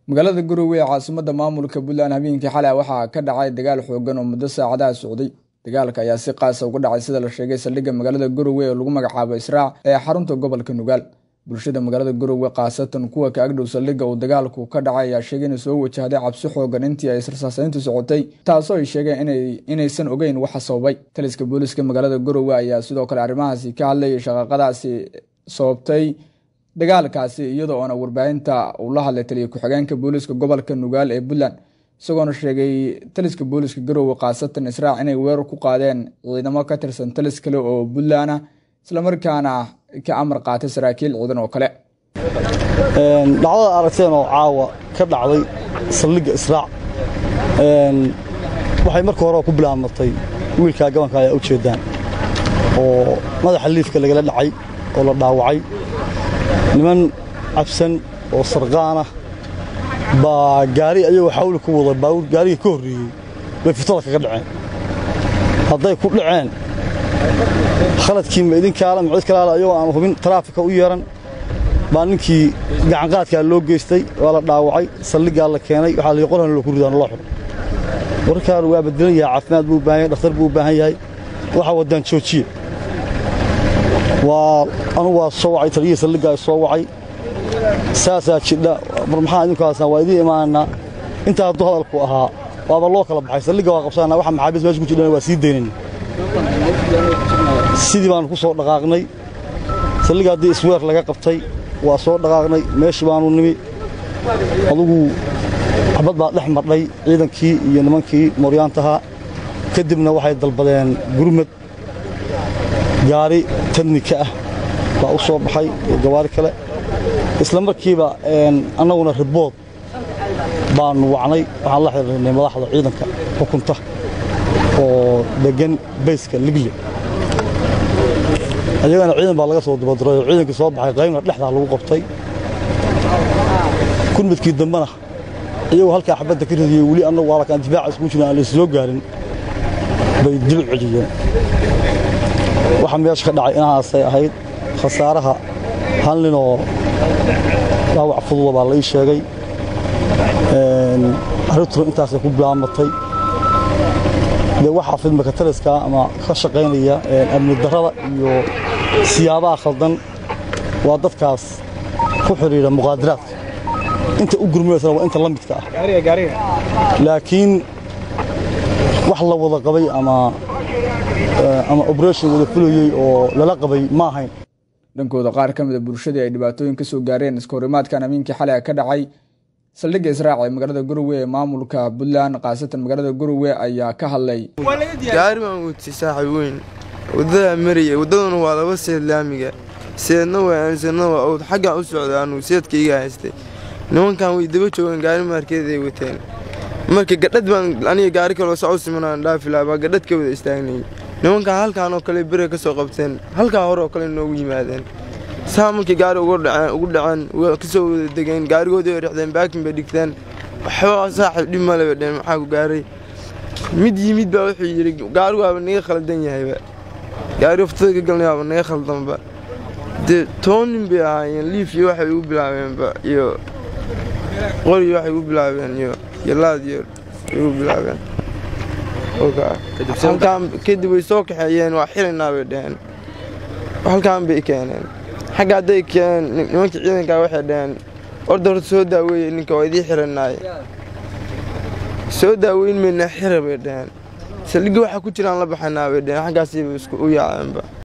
magaalada garowe ee caasimada maamulka puntland habeenkii xalay waxaa ka dhacay dagaal xoogan oo muddo saacadaha socday dagaalka ayaa si qaasa uga dhacay sida la sheegay saldhigga magaalada garowe ee lagu magacaabo israac ee xarunta gobolka nugaal bulshada magaalada garowe khaasatan kuwa ka agdhow saldhigga uu dagaalku ka dhacay ayaa sheegay inay soo wajahday cabsi xoogan intii ay israsaasayntu socotay taasoo ay sheegeen inaysan ogeyn waxa sababay taliska booliska magaalada garowe ayaa sidoo kale arrimahaasi ka hadlayay shaqaqadaasi sababtay dagaalkaasi iyadoo oona warbaahinta uu la hadlay taliya ku-xigeenka booliska gobolka nugaal ee puntland isagoona sheegay taliska booliska garowe khaasatan israac inay weerar ku qaadeen ciidamo ka tirsan talis kale oo puntland ah islamarkaana ka amar qaatay saraakiil ciidan oo kale dhacdada aragteen oo caawa ka dhacday saldhigga israac waxay marka hore ku bilaabmatay wiilkaa gabanka ayaa u jeedaan oo madaxa liifka lagala dhacay oo la dhaawacay niman cabsan oo sarqaanah baa gaari ayagoo xawli ku wada baawur gaariga ka horreeyey bay fitada kaga dhaceen hadday ku dhaceen khaladkii ma idinkaala ma cid kalaala ayagoo aan hubin taraafika u yeeran baa ninkii gacanqaadkaa loo geystay waa la dhaawacay saldhiggaa la keenay waxaa la qorhan loo ku ridaan loo xidho warkaan waa bedelan yahay caafimaad buu u baahan yahay dhakhtar buu u baahan yahay waxaa waddaan joojiye waa anu waa soo wacay taliyihii saldhiggaa soo wacay saasaa jidha mar maxaa idinkaasna waa idiin imaanaa intaa hadduu hadalku ahaa waaba loo kala baxay saldhigga waa qabsanana waxa maxaabiis meesha ku jidhana waa sii daynayna sidii baannu ku soo dhaqaaqnay saldhigga haddii isweer laga qabtay waa soo dhaqaaqnay meeshii baannu nimi adugu xabad baa dhex madhay ciidankii iyo nimankii mooryaantahaa kadibna waxay dalbadeen gurmad gaari tadnika ah baa u soo baxay iyo gawaari kale isla markiiba annaguna ribood baannu wacnay waxaan la xidhiirnay madaxda ciidanka xukunta oo deggan bayska ligle ayagana ciidan baa laga soo dibadiray oo ciidankii soo baxay qaybna dhexdaa lagu qabtay gurmadkii dambena iyagoo halkaa xabadda ka ridiyey weli annagu alakaan difaaca isku jirin aan la soo gaarin bay dib celiyeen waxa meesha ka dhacay inahaasay ahayd khasaaraha hal ninoo dhaawac fududa baa la ii sheegay arrintuna intaasay ku bilaabmatay dee waxaa fidmaka taliska ama ka shaqaynaya amni darrada iyo siyaabaha khaldan waa dadkaas ku xidhiidha muqaadaraadka inta u gurmaysana waa inta la midka ah laakiin wax la wada qabay ama ama obreshon wada fulayey oo lala qabay ma ahayn dhankooda qaar ka mida bulshadii ay dhibaatooyin ka soo gaareen iska horimaadkan amiinkii xalay ka dhacay saldhigga israac ee magaalada garowe ee maamulka puntland khaasatan magaalada garowe ayaa ka hadlay gaari baan wutay saaxiib weyn waddadaa maraya waddaduna waa laba seed laamiga seedna waa aansadna waa owd xaggaan u socday anugu seedkaiga haystay nimankan way daba joogeen gaari maarkeeday wateen marka gadhad baan aniga gaari kaloo sac u simanaan dhaafi lahaa baa gadhad ka wada istaagnayay nimankan halkaan oo kale bere ka soo qabteen halkaa hore oo kale noogu yimaadeen saa markii gaari ugu dhaceen kasoo wada degeen gaarigoodii way rixdeen baakin bay dhigteen waxba saaxiib dhib male bay dheen maxaa ku gaaray mid yimid baa wuxuu yidhi gaarigu waaba naga khaldan yahayba gaari waftada ka galnay waaba naga khaldanba dee toban nin bay ahaayeen liif iyo waxay ugu bilaabeenba iyo qori waxay ugu bilaabeen iyo iyo laad iyo ugu bilaabeen kadib way soo kaxeeyeen waa xirinaa bay dheheen halkaan bay keeneen xagga hadday keeneen nimankii ciidankaa waxay dhaheen orda horta soo daaweeye ninka waa idii xiranaay soo daaweyn mayna xira bay dhaheen saldhigga waxaa ku jiraan la baxanaa bay dheheen xaggaasiiba isku u yaaceenba